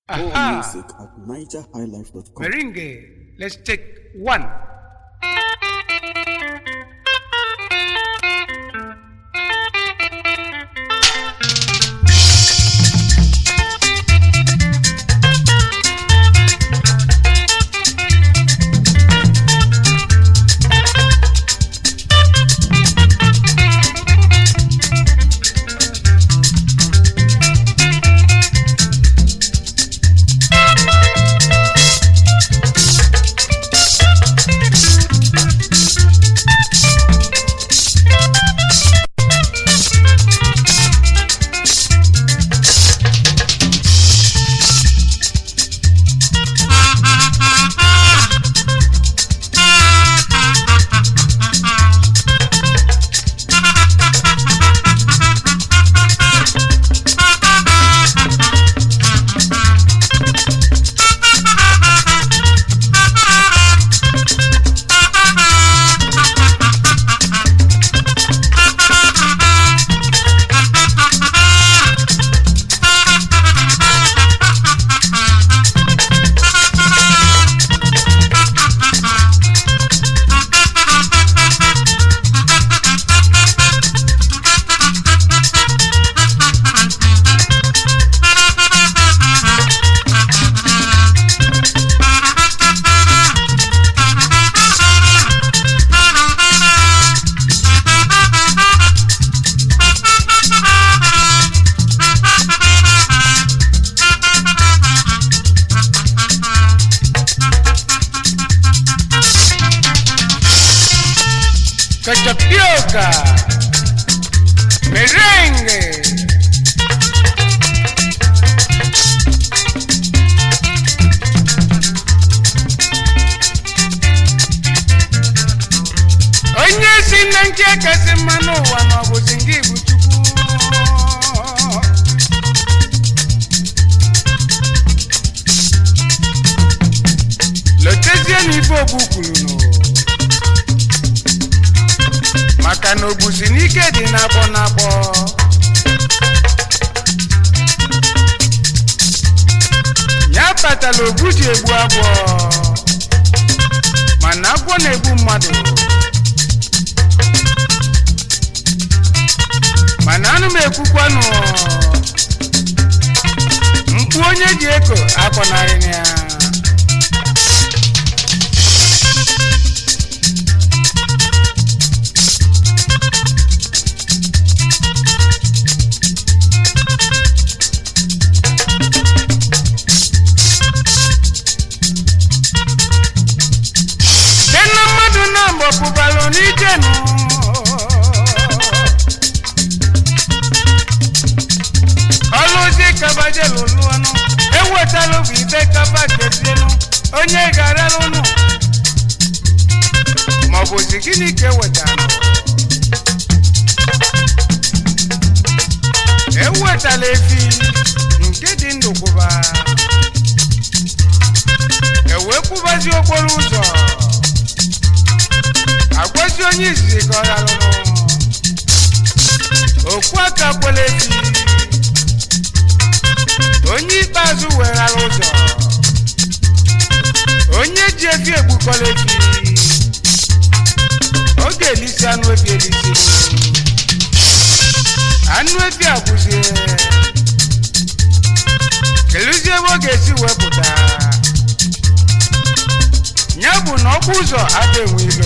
More Aha. music at nigerhighlife.com. Meringue. Let's take one. Cachapioca. Merengue. onye si na nke kasị mma n'ụwa ma ọ bụzi nke bụ chukwu lotezie n'ife ogbu kwuru nụ maka na ogbusi n'ike dị n'akpọ n'akpọ ya kpatara ogbu ji egbu agwọ mana agwọ na-egbu mmadụ mana anụ m ekwukwanụ mkpu onye ji eko akpọnarị ya dena mmadụ na-agbọ pụbalụ n'ike nụ ọlụzi kabaje lụlụ ọnụ ewetalụ bụ ibe kaba kezienụ onye ga-arara ụnụ maọbụ zi gịnị ka ewetara ewetala efi nke dị ndụ kwụba ewee kwụbazi okporo ụzọ agwazi onye izizi ka ọ rarụrụ okwu aka kwela efi onye ikpeazụ weghara ụzọ onye ji efi egbukọla efi ọ ga-elisi anụ efi elisi anụ efi agwụzie keluzie ebe ọ ga-esi wepụta ya bụ na ọkpụ ụzọ ada enwe ilo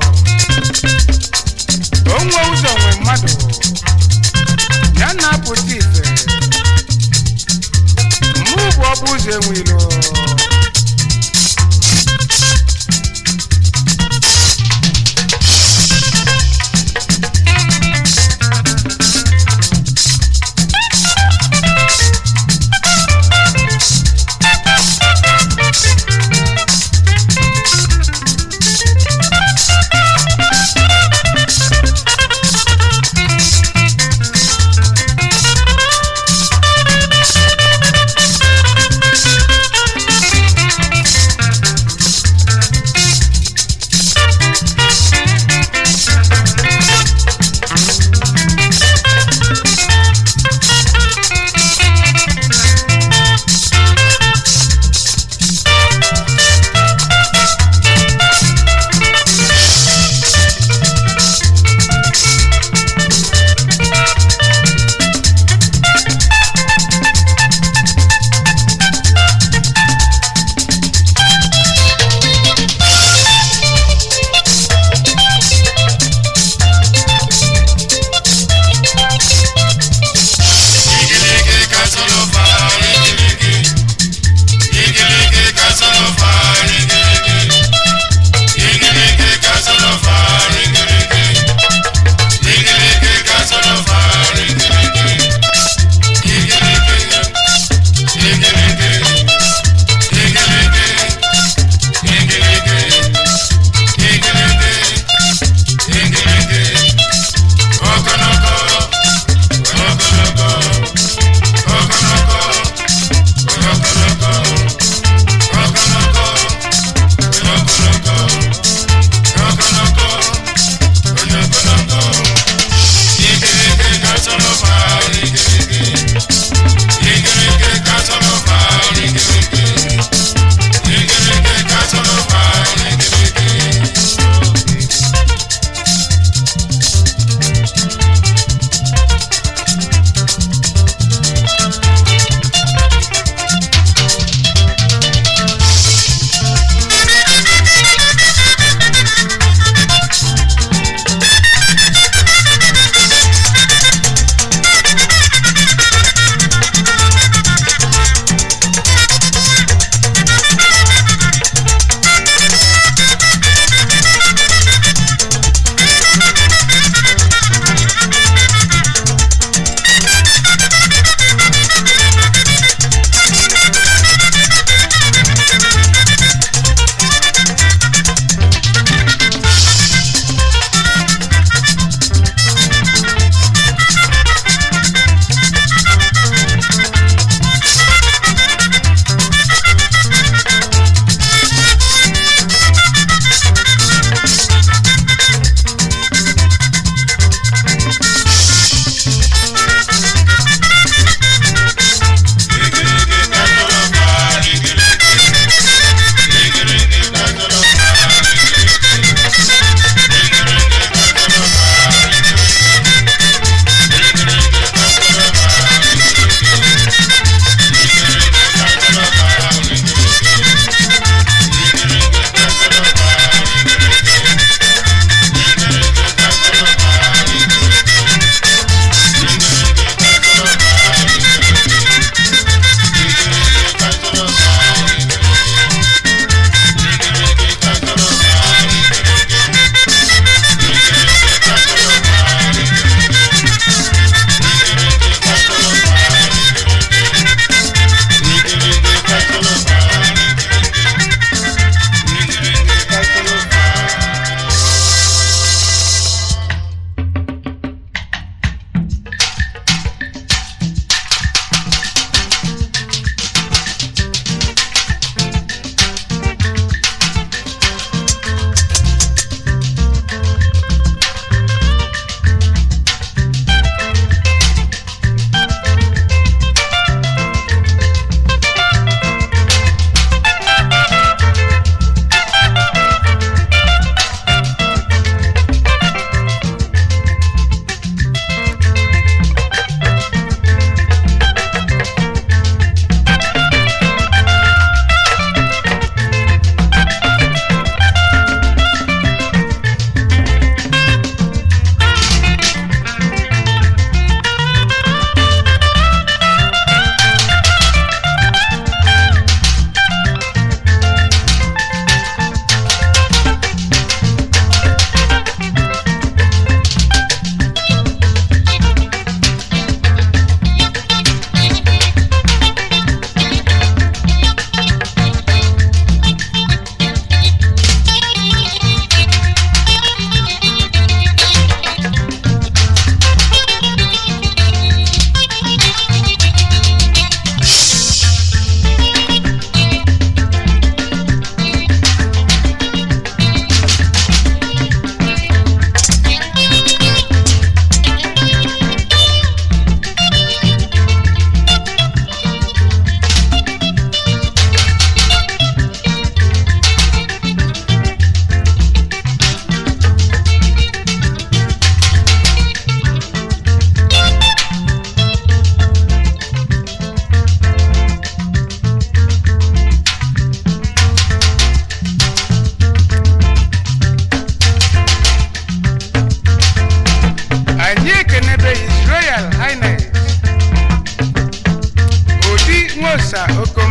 onwe ụzọ nwe mmadụ ya na-apụta ife mụ bụ ọkpụ ụzọ enwe ilo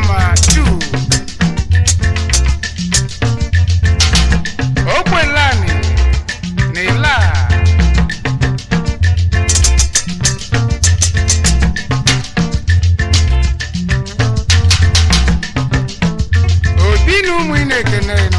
mma tu ogbelani na ila obi na ụmụ ị na-ekene nọ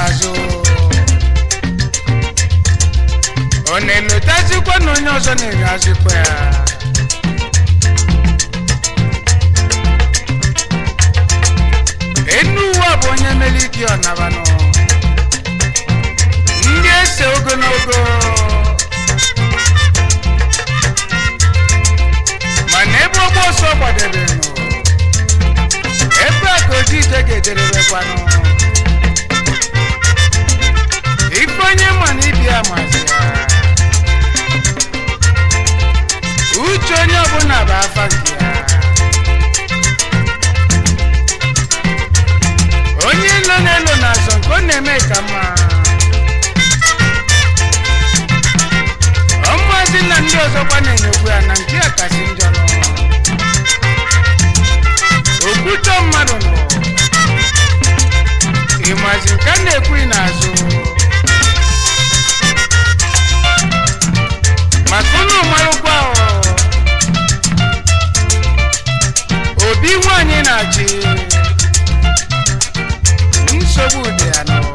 n'azụ ọ na-elotazikwa na onye ọzọ na-egazikwa ya enu ụwa bụ onye meliki ọnabanụ ndị ese ogologo mana ebe ọgba ọsọ gbadebenụ ebe a ka oji ije ga-ederebekwanụ ife onye ma na ibia mazi ya uche onye ọbụla bụ afa nke ya onye ilo na-elo na-azọ nke ọ na-eme ka mma ọmụazị na ndị ọzọkwa na-enyekwu ya na nke ya kasị njọ nọ okwutọ mmadụ nọ ịmazi nke a na-ekwu n'azụ maka unu marụkwa ọ, obi nwanyị na-achị nsogbu dị ya nọ